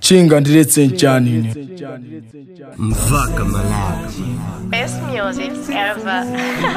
chinga ndiretse nchanine Mvaka Malawi. Best music ever.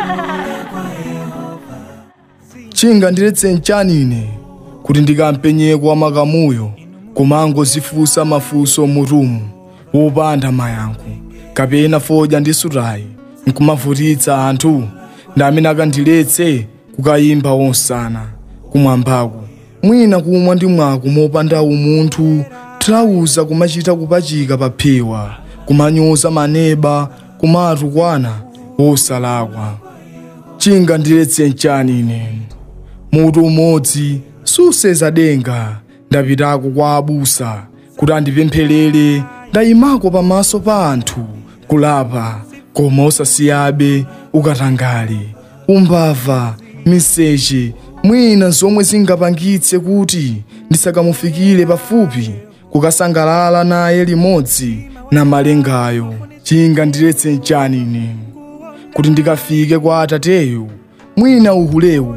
chinga ndiretse nchanine kuti ndikampenyeko wa makamuyo kumango zifusa mafuso murumu wopanda mayankho kapena fodya ndi surayi nkumavutitsa anthu ndi amene akandiletse kukayimba wonsana kumwambaku mwina kumwa ndi mwako mopanda umunthu tilawuza kumachita kupachika pa phewa kumanyoza maneba kumatukwana wosalakwa chinga ndiretse nchani ine mutu umodzi suseza denga ndapitako kwa abusa kuti andipempherere ndayimako pamaso pa anthu kulapa koma osasiyabe ukatangale umbava miseche mwina zomwe zingapangitse kuti ndisakamufikire pafupi kukasangalala naye limodzi na malengayo chinga ndiretse nchani ine kuti ndikafike kwa atateyo mwina uhulewu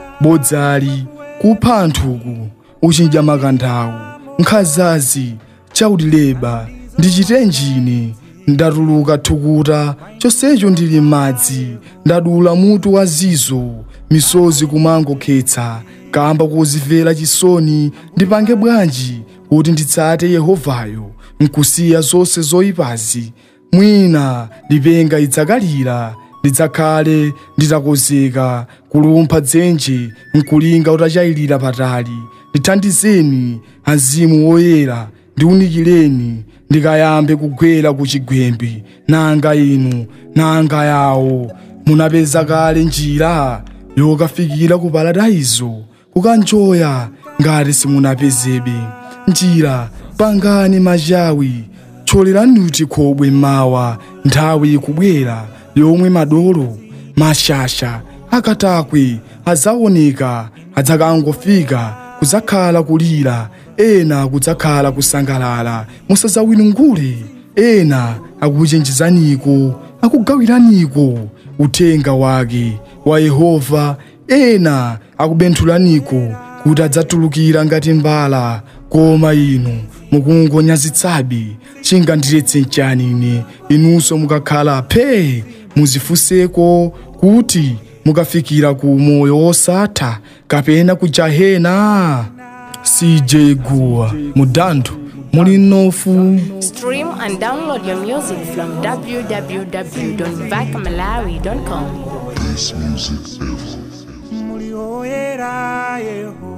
bodzali kupha anthuku uchidya makanthawu nkhazazi chautileba ndichite njine ndatuluka thukuta chonsecho ndili m'madzi ndadula mutu wa zizo misozi kumangokhetsa kamba kozimvera chisoni ndipange bwanji kuti nditsate yehovayo nkusiya zonse zoyipazi mwina lipenga idzakalira ndidzakhale nditakozeka kulumpha dzenje nkulinga utachayilira patali ndithandizeni azimu woyera ndiunikireni ndikayambe kugwera ku chigwembe nanga inu nanga yawo munapeza kale njira yokafikira ku paradaizo kukanjoya ngati simunapezebe njira pangani machawi tcholerani kuti khobwe mawa nthawi ikubwera yomwe madolo mashasha akatakwe adzaoneka adzakangofika kudzakhala kulira ena kudzakhala kusangalala musadzawinungule ena akuchenjezaniko akugawiraniko uthenga wake wa yehova ena akubenthulaniko kuti adzatulukira ngati mbala koma inu mukungonyazitsabe chinga ndiretse nchani ine inunso mukakhala phe muzifunseko kuti mukafikira ku moyo wosatha kapena ku jahena cj guwa mudantho muli nofu Stream and download your music from www.vacamalawi.com. Muri oyera Yehova